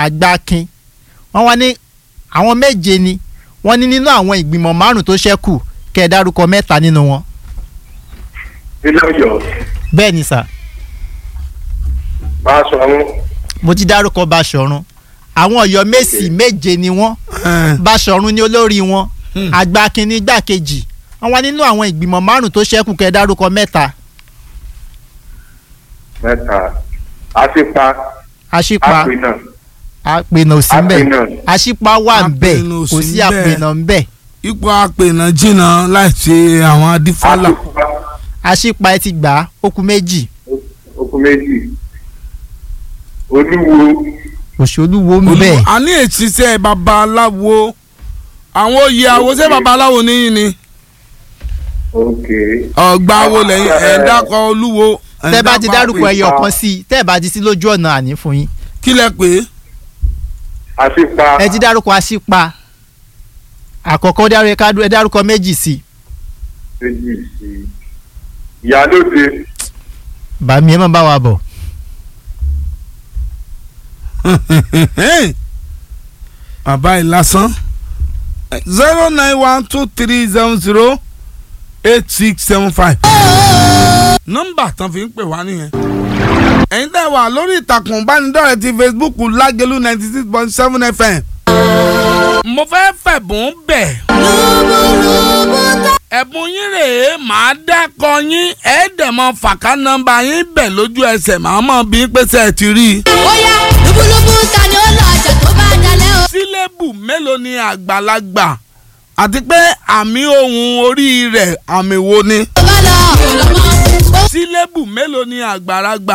àgbákin wọ́n wá ní àwọn méje ni wọ́n ní nínú àwọn ìgbìmọ̀ márùn tó ṣẹ́kù kẹ́ ẹ dárúkọ mẹ́ta nínú wọn. ilé ọ̀yọ́ bẹ́ẹ̀ ni sà bá a sọ̀rọ̀ mo ti dárúkọ Báṣọ̀run àwọn Ọ̀yọ́ Mèsì méje ni wọ́n Báṣọ̀run ni olórí wọn àgbákin ní igbákejì wọ́n wá nínú àwọn ìgbìmọ̀ márùn tó ṣẹ́kù kẹ́ ẹ dárúkọ mẹ́ta mẹ́ta àtipa àṣìpa àpinà àpènà ò sí ń bẹ̀ àpinà àṣìpa wà ń bẹ̀ Àpènà ò kò sí sí ń bẹ̀. àpènà ń bẹ̀ ipò àpènà jìnnà láì ṣe àwọn adífálà. àtipa àṣìpa ẹ ti gbà á ó kù méjì okùn méjì olúwo òṣèlúwo ń bẹ̀ Olú- a ní èsìsẹ́ babaláwo àwọn oyè àwòṣe babaláwo níyìn ni ok ọgbà wo lẹ́yìn ẹ̀ ń dákọ̀ olúwo. ẹ̀ ń tẹ́ bá ti dákọ̀ dárúkọ àpè. ẹyọ kan sí i tẹ́ bá ti sí lójú ọ̀nà àní fún yín kí lẹ pé àtipa ẹ ti dárúkọ àṣìpa àkọ́kọ́ dárú- ẹ ká- ẹ dárúkọ méjì sí i méjì sí ìyálóde bàmí ẹ má bá wa bọ̀ bàbá yìí lásán zero nine one two three seven zero eight six seven five. nọ́mbà tán fi ń pè wá nìyẹn. ẹ̀yin tẹ́ wà lórí ìtàkùn ìbánidọ́rẹ̀ẹ́ ti Facebook lágẹ̀lú ninety six point seven FM. mo fẹ́ fẹ̀bùn bẹ̀. ẹ̀bùn yín rèé màá dákọ yín ẹ̀ẹ́dẹ̀mọ fàkà nọ́mbà yín bẹ̀ lójú ẹsẹ̀ màá mọ̀ bí pèsè ẹ̀ ti rí i. bóyá lúbúlúbú ta ni ó lọ ọjà tó bá dalẹ̀ o. sílébù mélòó ni àgbàlagbà àti pé àmì ohùn orí rẹ̀ àmì wo ni. tó bá lọ ọ̀lọ́mọ. sílébù mélòó ni àgbàlagbà